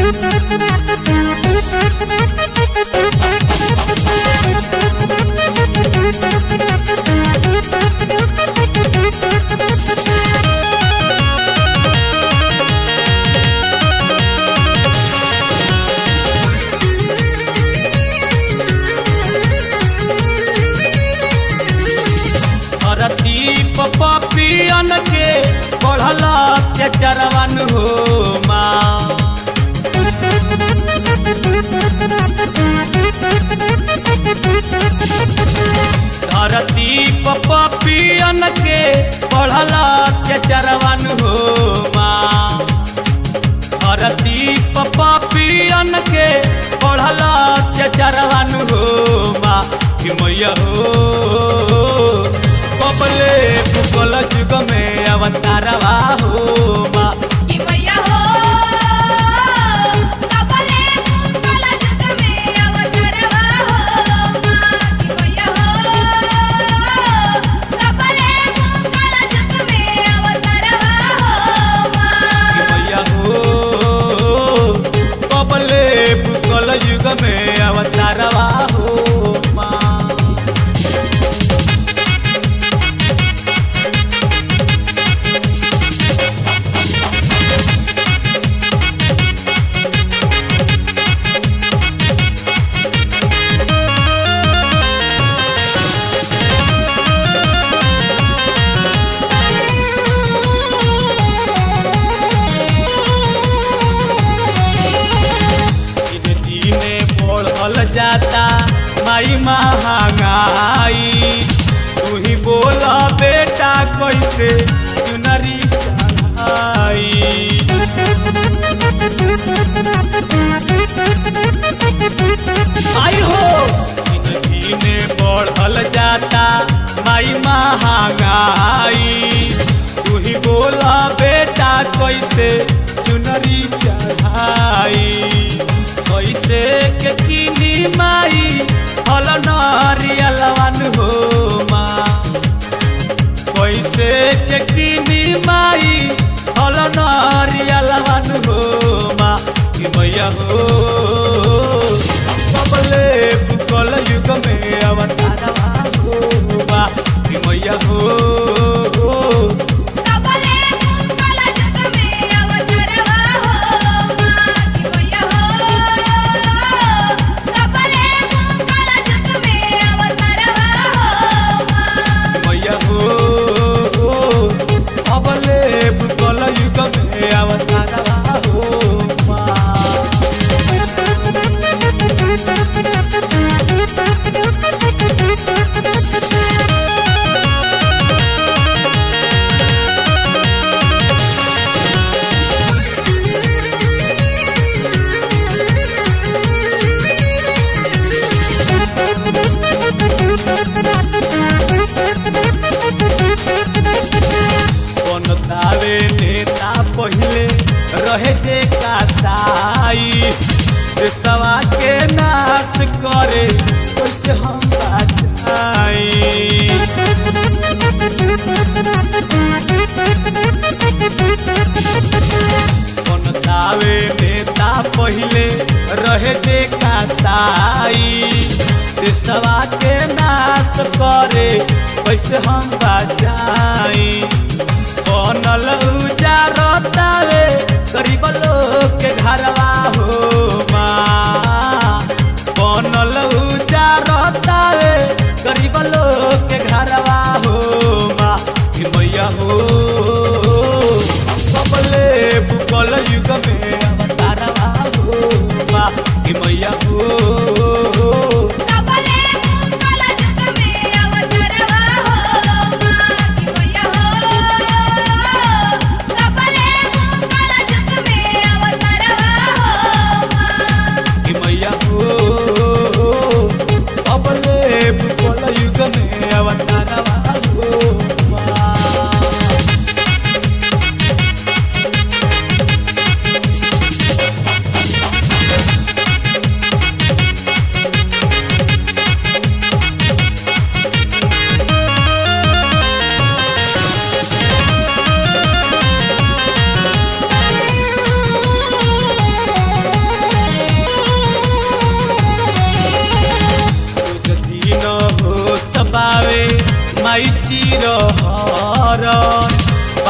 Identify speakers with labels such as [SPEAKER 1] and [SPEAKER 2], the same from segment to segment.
[SPEAKER 1] धरती पपियन के बढ़ल अत्याचारवन हो माँ धरती पपियन के बढ़ल अत्याचारवन हो माँ धरती पपियन के बढ़ल अत्याचारवन हो माँ हिमैया हो कबले भूगोल जुग में अवतारवा हो माँ
[SPEAKER 2] कि मैया हो कबले भूगोल जुग में अवतरवा हो माँ कि मैया हो कबले भूगोल जुग में अवतरवा हो माँ
[SPEAKER 1] मैया हो कबले भूगोल युग में अवतारवा हो माँ दिन दिने बढ़ल जाता माई महंगाई तू ही बोल बेटा कैसे चुनरी चढ़ाई आई हो दिन दिने बढ़ल जाता माई महंगाई तू ही बोल बेटा कैसे चुनरी चढ़ाई कैसे के किनी माई हल नरियलवन हो माँ कैसे के किनी माई हल नरियलवन हो माँ कि मैया हो कबले भूगोल युग में अवतारवा हो माँ कि मैया हो
[SPEAKER 2] कबले भूगोल जुग में अवतरवा हो माँ कि मैया हो कबले भूगोल जुग में अवतरवा हो माँ
[SPEAKER 1] मैया हो अबले भूगोल युग में अवतारवा हो माँ बनतावे नेता पहिले रहे जे कासाई देशवा के नाश करे कैसे हम बचाई बनतावे नेता पहिले रहे जे कासाई देशवा के नाश करे कैसे हम बचाई बनल उजारतावे गरीब लोग के घरवा हो माँ बनल उजारतावे गरीब लोग के घरवा हो माँ कि मैया हो कबले भूगोल युग में अवतारवा हो माँ कि मैया हो
[SPEAKER 2] कबले भूगोल जुग में अवतरवा हो माँ कि मैया हो कबले भूगोल जुग में अवतरवा हो माँ
[SPEAKER 1] कि मैया हो अबले भूगोल युग में अवतारवा हो माँ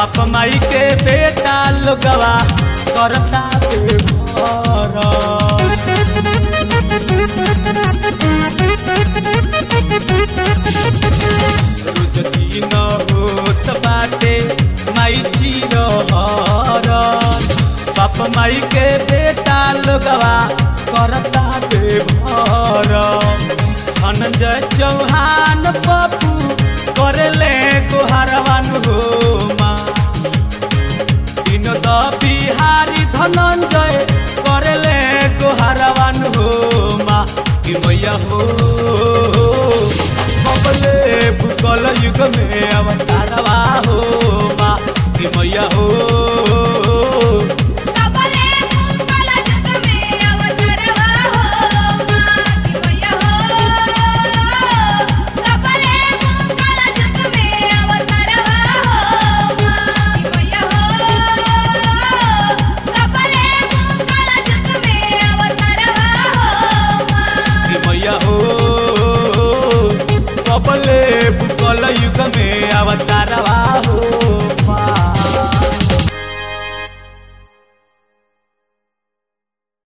[SPEAKER 1] बाप माई के बेटा लोगवा करता बेघर रोज दिन होत बाटे माई चिरहर बाप माई के बेटा लोगवा करता बेभर धनंजय चौहान पप्पू करेले गोहरवान हो माँ विनोद बिहारी धनंजय करेले गोहरवान हो माँ कि मैया हो बबले भूगोल युग में अवतारवा